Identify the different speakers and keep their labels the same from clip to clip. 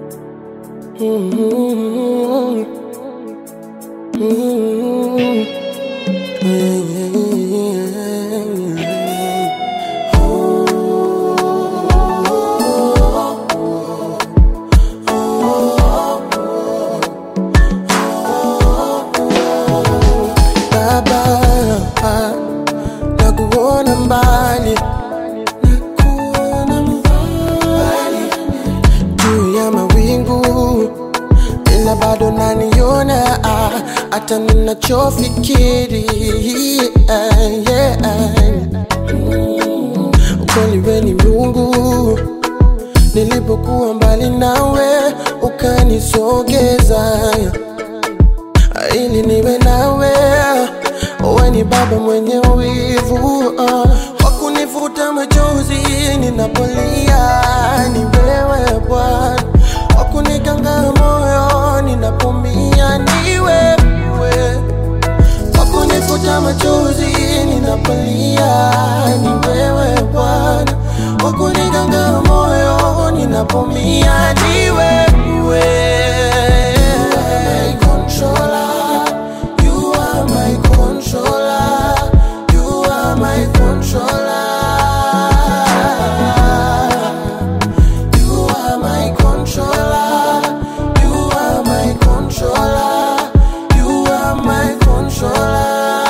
Speaker 1: Mm-hmm. Mm-hmm. Baba, nakuona mbali, nakuona mbali juu ya mawingu, ila bado naniona ah, hata ninachofikiri yeah, yeah. Mm, Kweli we ni Mungu, nilipokuwa mbali nawe ukanisogeza ili niwe nawe. Wewe ni baba mwenye wivu uh, wakunifuta machozi ninapolia, ni wewe Bwana, wakuniganga moyo ninapomia, ni wewe wakunifuta machozi ninapolia, ni wewe Bwana, wakuniganga moyo ninapomia, ni wewe. You are my controller. You are my controller. You are my controller. You are my controller. You are my controller.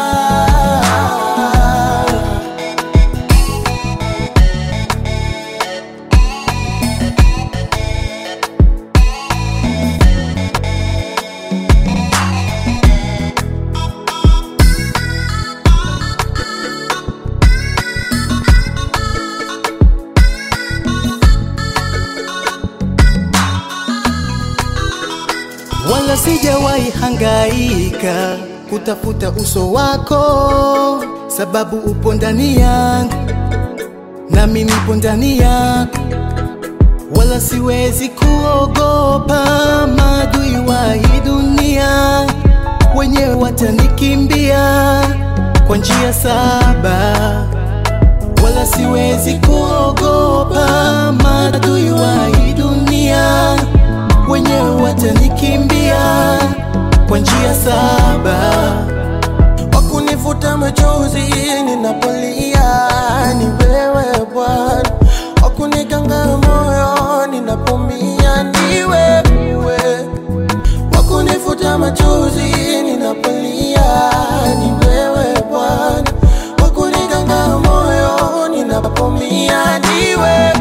Speaker 2: wala sijawahi hangaika kutafuta uso wako, sababu upo ndani yangu nami nipo ndani yako, wala siwezi kuogopa maadui wa hii dunia, wenyewe watanikimbia kwa njia saba, wala siwezi kuogopa maadui wa hii dunia wenyewe watanikimbia kwa njia saba.
Speaker 1: wakunifuta machozi ninapolia, ni wewe Bwana, wakuniganga moyo ninapomia, ni wewe, wakunifuta machozi ninapolia, ni wewe Bwana, wakuniganga moyo ninapomia, ni wewe.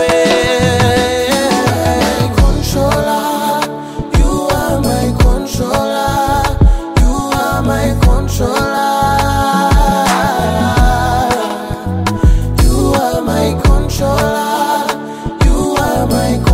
Speaker 1: You are my controller. You are my controller. You are my controller. You are my controller. You are my